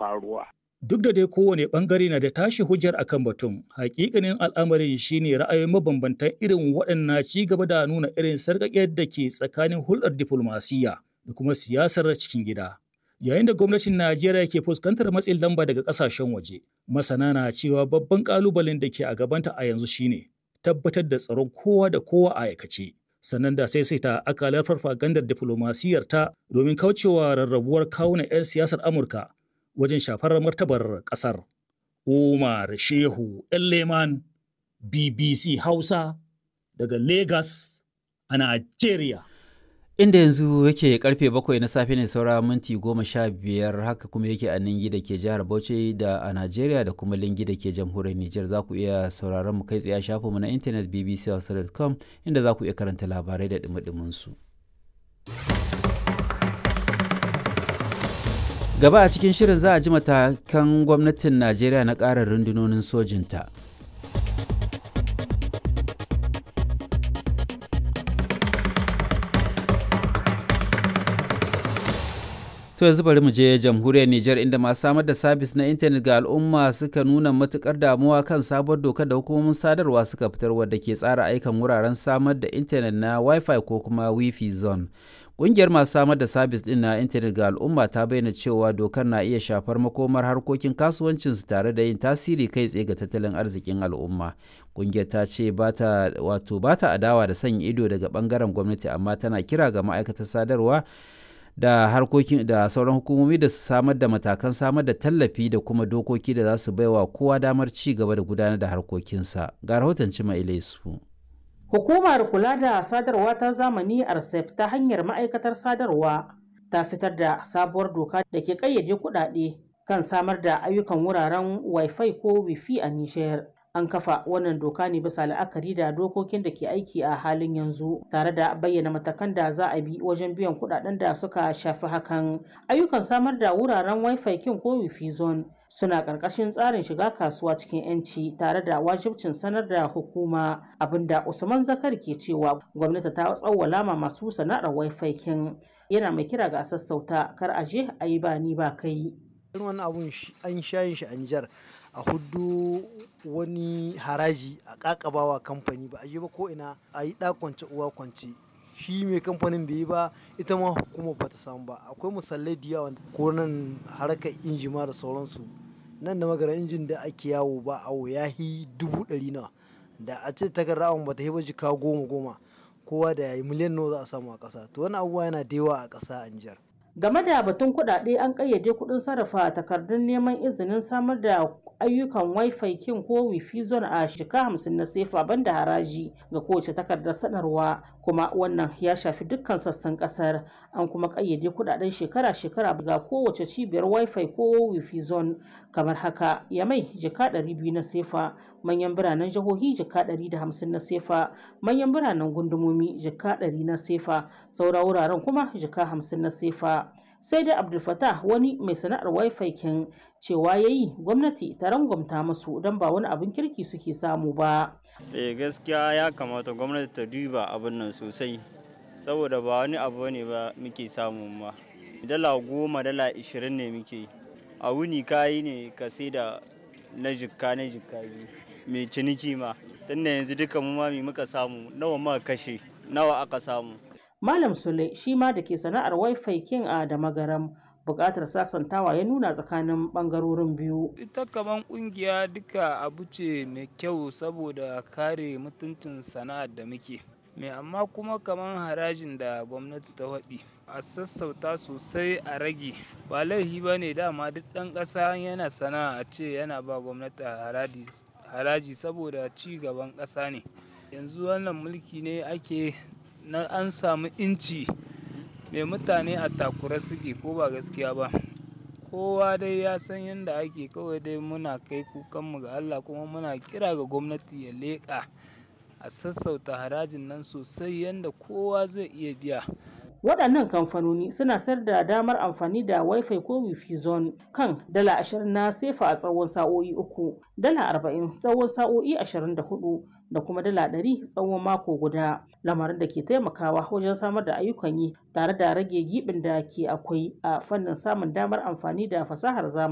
faruwa. Duk da dai kowane bangare na da tashi hujjar akan batun, hakikanin al'amarin shine ra'ayoyin mabambantan irin waɗannan ci gaba da nuna irin sarƙaƙiyar da ke tsakanin hulɗar diflomasiyya da kuma siyasar cikin gida. Yayin da gwamnatin Najeriya ke fuskantar matsin lamba daga ƙasashen waje, masana na cewa babban ƙalubalen da ke a gabanta a yanzu shine tabbatar da tsaron kowa da kowa a aikace. Sannan da sai sai ta akalar farfagandar diflomasiyyar ta domin kaucewa rarrabuwar kawunan 'yan siyasar Amurka wajen shafar martabar ƙasar. Umar Shehu Leman BBC Hausa daga Lagos a Najeriya. Inda yanzu yake karfe bakwai na safe ne saura minti goma sha biyar haka kuma yake a Ningi da ke jihar Bauchi da a Najeriya da kuma Lingi da ke jamhuriyar Nijar za ku iya sauraron mu kai tsaye a shafinmu na intanet bbchausa.com inda za ku iya karanta labarai da dumi su. Gaba a cikin shirin za a ji matakan gwamnatin Najeriya na ƙara rundunonin sojinta. To yanzu bari mu je jamhuriyar Nijar inda masu samar da sabis na intanet ga al'umma suka nuna matukar damuwa kan sabuwar dokar da hukumomin sadarwa suka fitar wadda ke tsara aikan wuraren samar da intanet na Wi-Fi ko kuma Wi-Fi zone. Ƙungiyar masu samar da sabis ɗin na intanet ga al'umma ta bayyana cewa dokar na iya shafar makomar harkokin kasuwancinsu tare da yin tasiri kai tsaye ga tattalin arzikin al'umma. Ƙungiyar ta ce bata wato bata adawa da sanya ido daga ɓangaren gwamnati amma tana kira ga ma'aikatar sadarwa da harkokin da sauran hukumomi da su samar da matakan samar da tallafi da kuma dokoki da za su baiwa kowa damar ci gaba da gudanar da harkokinsa ga rahoton cima ilaisu. Hukumar kula da sadarwa ta zamani RCEP ta hanyar ma'aikatar sadarwa ta fitar da sabuwar doka da ke ƙayyade kuɗaɗe kan samar da ayyukan wuraren Wi-Fi ko Wi-Fi a Nijar. An kafa wannan doka ne bisa la'akari da dokokin da ke aiki a halin yanzu tare da bayyana matakan da za a bi wajen biyan kuɗaɗen da suka shafi hakan. Ayyukan samar da wuraren Wi-Fi kin ko Wi-Fi zone suna ƙarƙashin tsarin shiga kasuwa cikin 'yanci tare da wajibcin sanar da hukuma abinda Usman Zakar ke cewa gwamnati ta tsawwala ma masu sana'ar Wi-Fi kin yana mai kira ga sassauta kar a je a yi ba ni ba kai. wani abun an shayin shi a Nijar a hudu wani haraji a kakabawa kamfani ba a yi ba ko ina a yi kwance uwa kwance shi mai kamfanin bai yi ba ita ma hukumar ba ta samu ba akwai misalai da yawa ko nan harkar injima da sauransu nan da magana injin da ake yawo ba awo ya yi dubu ɗari nawa da a ce takarda awon ba ta yi ba jika goma goma kowa da ya yi miliyan nawa za a samu a ƙasa to wani abubuwa yana da yawa a ƙasa a Nijar. game da batun kuɗaɗe an ƙayyade kuɗin sarrafa takardun neman izinin samar da ayyukan wifi kin ko wifi zone a shika hamsin na sefa banda haraji ga kowace takardar sanarwa kuma wannan ya shafi dukkan sassan kasar an kuma ƙayyade kuɗaɗen shekara-shekara ga kowace cibiyar wifi ko wifi zone kamar haka yamai jika 200 na sefa manyan biranen jihohi jika 150 na sefa manyan biranen gundumomi jika 100 na sefa saura wuraren kuma jika 50 na sefa sai dai abdulfatah wani mai sana'ar wifi kin cewa ya yi gwamnati ta rangwamta masu don ba wani abin kirki suke samu ba eh gaskiya ya kamata gwamnati ta duba abin nan sosai saboda ba wani abu ne ba muke samu ma dala goma dala ishirin ne muke a wuni kayi ne ka sai da na jikka na jikka biyu mai ciniki ma tunda yanzu duka mu ma muka samu nawa muka kashe nawa aka samu Malam Sule shi ma da ke sana'ar Wi-Fi kin a da magaram buƙatar sasantawa ya nuna tsakanin ɓangarorin biyu. Ita kaman ƙungiya duka abu ce mai kyau saboda kare mutuncin sana'ar da muke. Mai amma kuma kaman harajin da gwamnati ta waɗi a sassauta sosai a rage ba laifi ba ne dama duk ɗan ƙasa yana sana'a a ce yana ba gwamnati haraji saboda ci gaban ƙasa ne. Yanzu wannan mulki ne ake na an samu inci mai mutane a takura suke ko ba gaskiya ba kowa dai ya san yadda ake kawai dai muna kai kukanmu ga Allah kuma muna kira ga gwamnati ya leƙa a sassauta harajin nan sosai yadda kowa zai iya biya waɗannan kamfanoni suna sayar da damar amfani da wifi ko wifi zone kan dala ashirin na sefa a tsawon sa'o'i uku dala arba'in tsawon sa'o'i ashirin da hudu da kuma dala ɗari tsawon mako guda lamarin da ke taimakawa wajen samar da ayyukan yi tare da rage gibin da ke akwai a fannin samun damar amfani da fasahar zamani